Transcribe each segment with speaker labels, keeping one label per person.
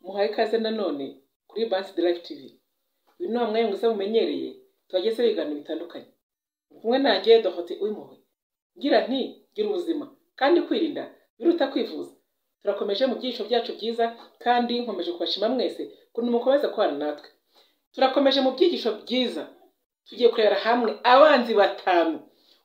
Speaker 1: muhaye ikaze nanone kuri bansi de life tv uyu ni wa mwanya mwiza mumenyereye tuhageze ibiganiro bitandukanye Uri kumwe nanjye dohote uyimuhe ngira nti gira ubuzima kandi kwirinda biruta kwivuza turakomeje mu byiciro byacu byiza kandi nkomeje kubashima mwese ukuntu mukomeza kubana natwe turakomeje mu byigisho byiza tugiye kurebera hamwe abanzi batanu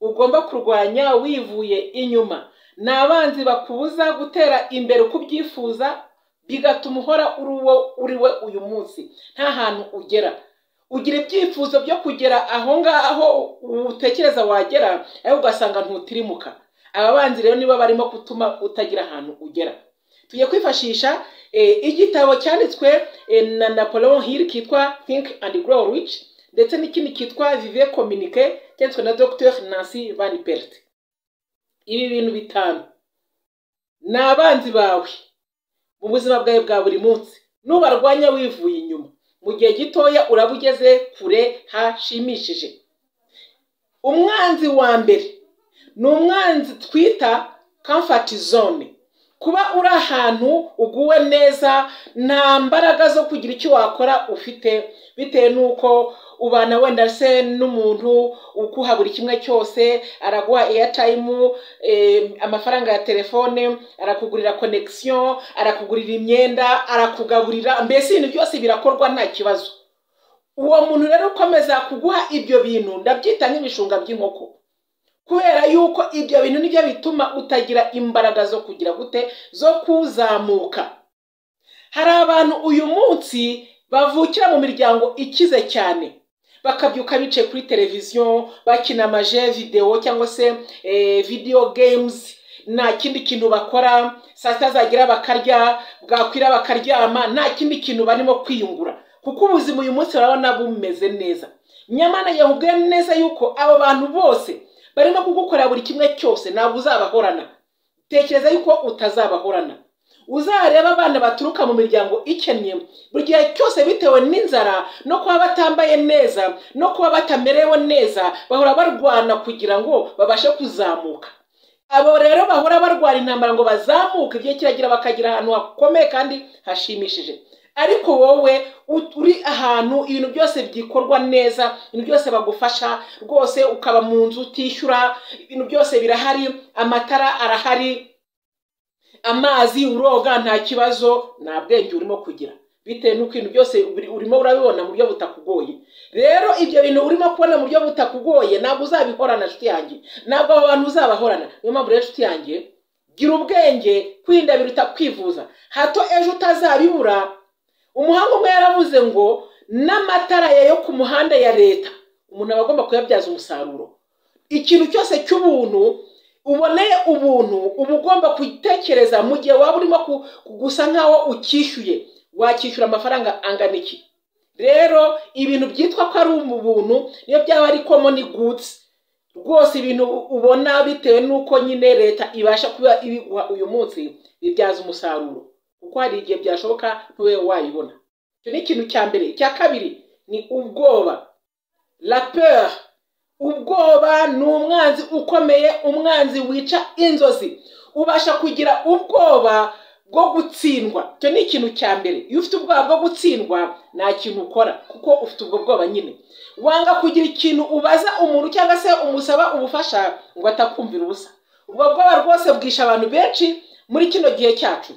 Speaker 1: ugomba kurwanya wivuye inyuma ni abanzi bakubuza gutera imbere uko ubyifuza bigatuma uhora uri uwo uri we uyu munsi nta hantu ugera ugira ibyifuzo byo kugera aho ngaho utekereza wagera ariko ugasanga ntutirimuka aba banzi rero niba barimo gutuma utagira ahantu ugera tugiye kwifashisha igitabo cyanditswe na Napoleon Hill cyitwa think and grow rich ndetse n'ikindi cyitwa vive communique cyanditswe na dr nancy van pert ibi bintu bitanu ni abanzi bawe mu buzima bwawe bwa buri munsi nubarwanya wivuye inyuma mu gihe gitoya uraba ugeze kure hashimishije umwanzi wa mbere ni umwanzi twita comfort zone kuba uri ahantu uguwe neza nta mbaraga zo kugira icyo wakora ufite bitewe n'uko ubana wenda se n'umuntu ukuha buri kimwe cyose araguha airtime amafaranga ya telefone arakugurira connection arakugurira imyenda arakugaburira mbese ibintu byose birakorwa nta kibazo uwo muntu rero ukomeza kuguha ibyo bintu ndabyita nk'ibishunga by'inkoko kubera yuko ibyo bintu nibyo bituma utagira imbaraga zo kugira gute zo kuzamuka hari abantu uyu munsi bavukira mu miryango ikize cyane bakabyuka bicaye kuri televiziyo bakina amaje videwo cyangwa se video games nta kindi kintu bakora saa sita zagera bakarya bwakwira bakaryama nta kindi kintu barimo kwiyungura kuko ubuzima uyu munsi barabona bumeze neza nyamara yabubwiye neza yuko abo bantu bose barimo kugukorera buri kimwe cyose ntabwo uzabahorana tekereza yuko utazabahorana uzareba abana baturuka mu miryango ikennye buri gihe cyose bitewe n'inzara no kuba batambaye neza no kuba batamerewe neza bahora barwana kugira ngo babashe kuzamuka abo rero bahora barwana intambara ngo bazamuke igihe kiragira bakagira ahantu hakomeye kandi hashimishije ariko wowe uri ahantu ibintu byose byikorwa neza ibintu byose bagufasha rwose ukaba mu nzu utishyura ibintu byose birahari amatara arahari amazi uroga nta kibazo nta bwenge urimo kugira bitewe n'uko ibintu byose urimo urabibona mu buryo butakugoye rero ibyo bintu urimo kubona mu buryo butakugoye ntabwo uzabihorana nshuti yanjye ntabwo abo bantu uzabahorana niyo mpamvu rero nshuti yanjye gira ubwenge kwirinda biruta kwivuza hato ejo utazabibura umuhanga umwe yaravuze ngo n'amatara yo ku muhanda ya leta umuntu aba agomba kuyabyaza umusaruro ikintu cyose cy'ubuntu uboneye ubuntu uba ugomba gutekereza mu gihe waba urimo gusa nkaho ukishyuye wakishyura amafaranga angana iki rero ibintu byitwa ko ari ubuntu niyo byaba ari komoni gutsi rwose ibintu ubona bitewe n'uko nyine leta ibasha kuba ibiguha uyu munsi bibyaza umusaruro kuko hari igihe byashoboka ntube wayibona icyo ni ikintu cya mbere icya kabiri ni ubwoba raperi ubwoba ni umwanzi ukomeye umwanzi wica inzozi ubasha kugira ubwoba bwo gutsindwa icyo ni ikintu cya mbere iyo ufite ubwoba bwo gutsindwa nta kintu ukora kuko ufite ubwo bwoba nyine wanga kugira ikintu ubaza umuntu cyangwa se umusaba ubufasha ngo atakumvira ubusa ubwo bwoba rwose bwisha abantu benshi muri kino gihe cyacu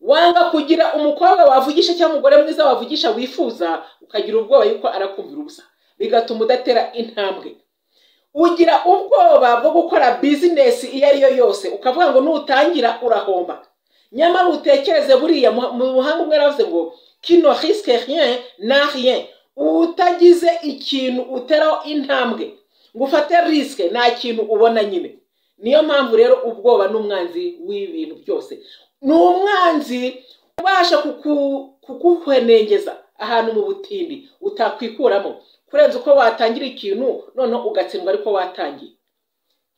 Speaker 1: wanga kugira umukobwa wavugisha cyangwa umugore mwiza wavugisha wifuza ukagira ubwoba yuko arakumvira ubusa bigatuma udatera intambwe ugira ubwoba bwo gukora bizinesi iyo ari yo yose ukavuga ngo nutangira urahomba nyamara utekereze buriya mu buhanga umwe yaravuze ngo kino risike rien na rien utagize ikintu uteraho intambwe ngo ufate risike nta kintu ubona nyine niyo mpamvu rero ubwoba n'umwanzi w'ibintu byose ni umwanzi ubasha kuguhwenengeza ahantu mu butindi utakwikuramo kurenza uko watangira ikintu noneho ugatsindwa ariko watangiye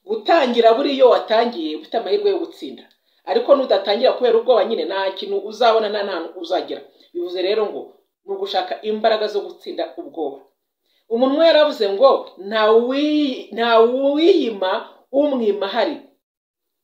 Speaker 1: gutangira buriya iyo watangiye ufite amahirwe yo gutsinda ariko nudatangira kubera ubwoba nyine nta kintu uzabona nta hantu uzagera bivuze rero ngo ni ugushaka imbaraga zo gutsinda ubwoba umuntu yaravuze ngo nta wiyima umwima hari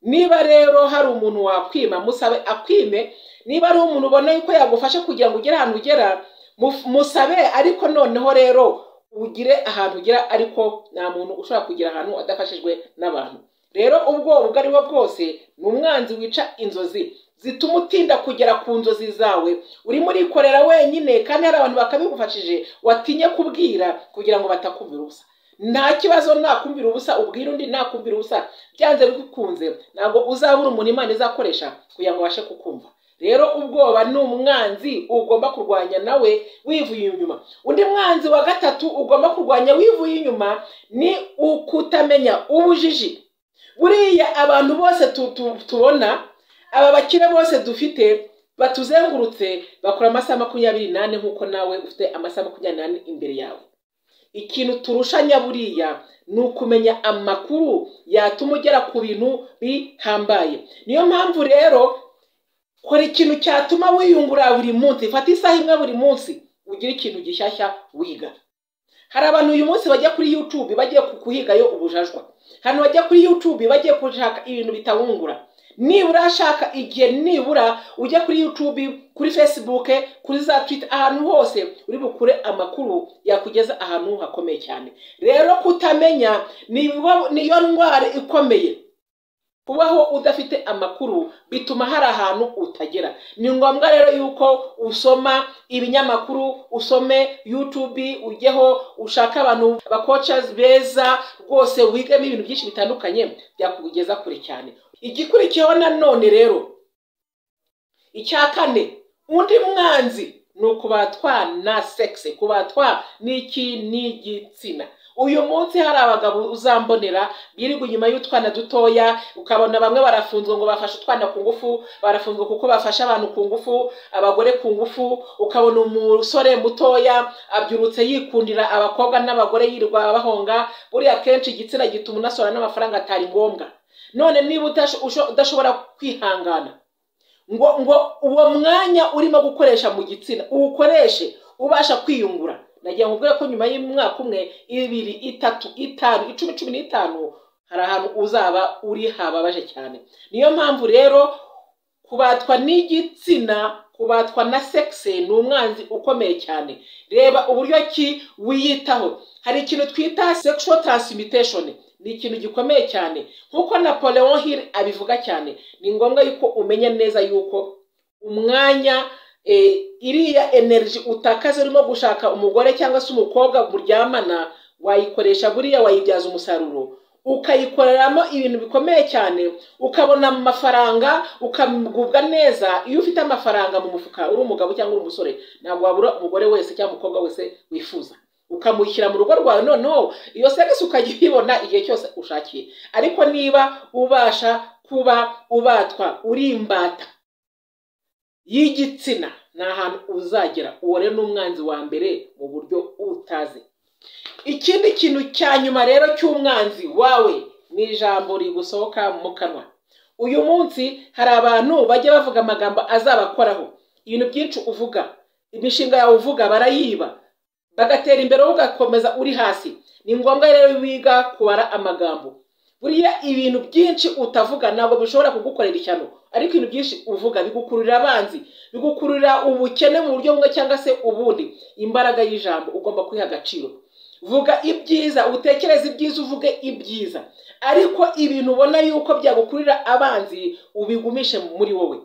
Speaker 1: niba rero hari umuntu wakwima musabe akwime niba ari umuntu ubona yuko yagufasha kugira ngo ugere ahantu ugera mu- musabe ariko noneho rero ugire ahantu ugera ariko nta muntu ushobora kugera ahantu adafashijwe n'abantu rero ubwo ubwo ari bwo bwose ni umwanzi wica inzozi zituma utinda kugera ku nzozi zawe urimo urikorera wenyine kandi hari abantu bakabigufashije watinye kubwira kugira ngo batakumvira ubusa nta kibazo nakumvira ubusa ubwira undi nakumvira ubusa byanze bikunze ntabwo uzabura umuntu imana izakoresha kugira ngo ubashe kukumva rero ubwoba ni umwanzi ugomba kurwanya nawe wivuye inyuma undi mwanzi wa gatatu ugomba kurwanya wivuye inyuma ni ukutamenya ubujiji buriya abantu bose tu- tu- tubona aba bakire bose dufite batuzengurutse bakora amasaha makumyabiri n'ane nk'uko nawe ufite amasaha makumyabiri n'ane imbere yawe ikintu turushanya buriya ni ukumenya amakuru yatuma ugera ku bintu bihambaye niyo mpamvu rero kora ikintu cyatuma wiyungura buri munsi fata isaha imwe buri munsi ugire ikintu gishyashya wiga hari abantu uyu munsi bajya kuri YouTube bagiye ku- kuhigayo ubujajwa hano bajya kuri YouTube bagiye gushaka ibintu bitawungura nibura ashaka igihe nibura ujya kuri YouTube kuri Facebook kuri za Twitter ahantu hose uri bukure amakuru yakugeza ahantu hakomeye cyane rero kutamenya niyo niyo ndwara ikomeye kubaho udafite amakuru bituma hari ahantu utagera ni ngombwa rero yuko usoma ibinyamakuru usome YouTube ujyeho ushake abantu bakocazi beza rwose wigemo ibintu byinshi bitandukanye byakugeza kure cyane igikurikiyeho nanone rero icya kane undi mwanzi ni ukubatwa na sexe kubatwa n'iki n'igitsina uyu munsi hari abagabo uzambonera birirwa inyuma y'utwana dutoya ukabona bamwe barafunzwe ngo bafashe utwana ku ngufu barafunzwe kuko bafashe abantu ku ngufu abagore ku ngufu ukabona umusore mutoya abyurutse yikundira abakobwa n'abagore yirirwa abahonga buriya akenshi igitsina gituma unasorana n'amafaranga atari ngombwa none niba utasho- usho- udashobora kwihangana ngo ngo uwo mwanya urimo gukoresha mu gitsina uwukoreshe ubasha kwiyungura nagira ngo ubwire ko nyuma y'umwaka umwe ibiri itatu itanu icumi cumi n'itanu hari ahantu uzaba uri hababaje cyane niyo mpamvu rero kubatwa n'igitsina kubatwa na sexe ni umwanzi ukomeye cyane reba uburyo ki wiyitaho hari ikintu twita sexual transmutation ni ikintu gikomeye cyane nk'uko napoleon hill abivuga cyane ni ngombwa yuko umenya neza yuko umwanya eh, iriya energy utakaza urimo gushaka umugore cyangwa se umukobwa muryamana wayikoresha buriya wayibyaza umusaruro ukayikoreramo ibintu bikomeye cyane ukabona amafaranga ukagubwa neza iyo ufite amafaranga mu mufuka uri umugabo cyangwa uri umusore ntabwo wabura umugore wese cyangwa umukobwa wese wifuza ukamushyira mu rugo rwawe noneho iyo serivisi ukajya uyibona igihe cyose ushakiye ariko niba ubasha kuba ubatwa uri imbata y'igitsina ni ahantu uzagera uwo rero ni umwanzi wa mbere mu buryo utazi ikindi kintu cya nyuma rero cy'umwanzi wawe ni ijambo rigusohoka mu kanwa uyu munsi hari abantu bajya bavuga amagambo azabakoraho ibintu byinshi uvuga imishinga yawe uvuga barayiba bagatera imbere wowe ugakomeza uri hasi ni ngombwa rero wiga kubara amagambo buriya ibintu byinshi utavuga ntabwo bishobora kugukorera ishyano ariko ibintu byinshi uvuga bigukururira abanzi bigukururira ubukene mu buryo bumwe cyangwa se ubundi imbaraga y'ijambo ugomba kwiha agaciro vuga ibyiza utekereze ibyiza uvuge ibyiza ariko ibintu ubona yuko byagukururira abanzi ubigumishe muri wowe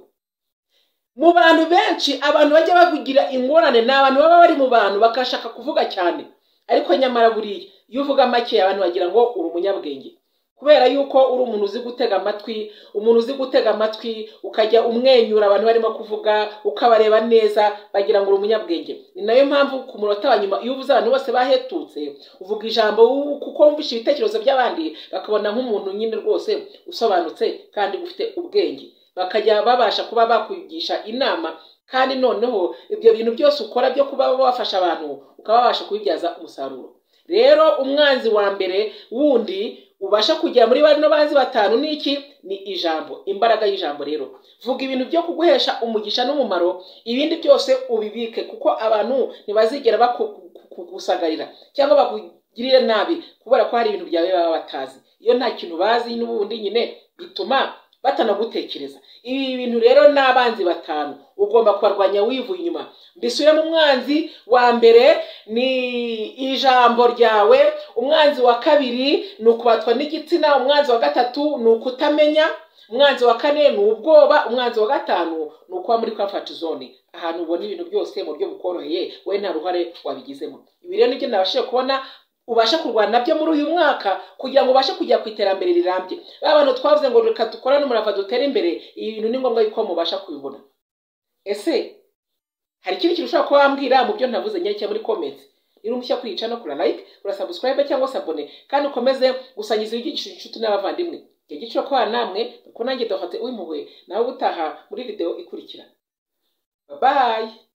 Speaker 1: mu bantu benshi abantu bajya bagira ingorane ni abantu baba bari mu bantu bakashaka kuvuga cyane ariko nyamara buriya iyo uvuga make abantu bagira ngo uri umunyabwenge kubera yuko uri umuntu uzi gutega amatwi umuntu uzi gutega amatwi ukajya umwenyura abantu barimo kuvuga ukabareba neza bagira ngo uri umunyabwenge ni nayo mpamvu ku munota wa nyuma iyo uvuze abantu bose bahetutse uvuga ijambo wu- kuko wumvishe ibitekerezo by'abandi bakabona nk'umuntu nyine rwose usobanutse kandi ufite ubwenge bakajya babasha kuba bakugisha inama kandi noneho ibyo bintu byose ukora byo kuba wafasha abantu ukaba wabasha kubibyaza umusaruro rero umwanzi wa mbere wundi ubasha kugera muri bano banzi batanu ni iki ni ijambo imbaraga y'ijambo rero vuga ibintu byo kuguhesha umugisha n'umumaro ibindi byose ubibike kuko abantu ntibazigera bakugusagarira cyangwa bakugirire nabi kubera ko hari ibintu byawe baba batazi iyo nta kintu bazi n'ubundi nyine bituma batanagutekereza ibi bintu rero ni abanzi batanu ugomba kubarwanya wivuye inyuma mbisubiremo umwanzi wa mbere ni ijambo ryawe umwanzi wa kabiri ni ukubatwa n'igitsina umwanzi wa gatatu ni ukutamenya umwanzi wa kane ni ubwoba umwanzi wa gatanu ni ukuba muri kamfati zone ahantu ubona ibintu byose mu buryo bukoroheye we nta ruhare wabigizemo ibi rero nibyo nabashije kubona ubasha kurwana nabyo muri uyu mwaka kugira ngo ubashe kujya ku iterambere rirambye ba bantu twavuze ngo reka dukorane umurava dutere imbere ibi bintu ni ngombwa yuko mubasha kubibona ese hari ikindi kintu ushobora kuba wambwira mu byo ntavuze nyerekeye muri komenti niba umushya kwica no kura like kura subscribe cyangwa se abone kandi ukomeze gusangiza ibyigisho inshuti n'abavandimwe igihe giciro kwa namwe kuko nanjye dohote uw'impuhwe nawe ubutaha muri video ikurikira babaye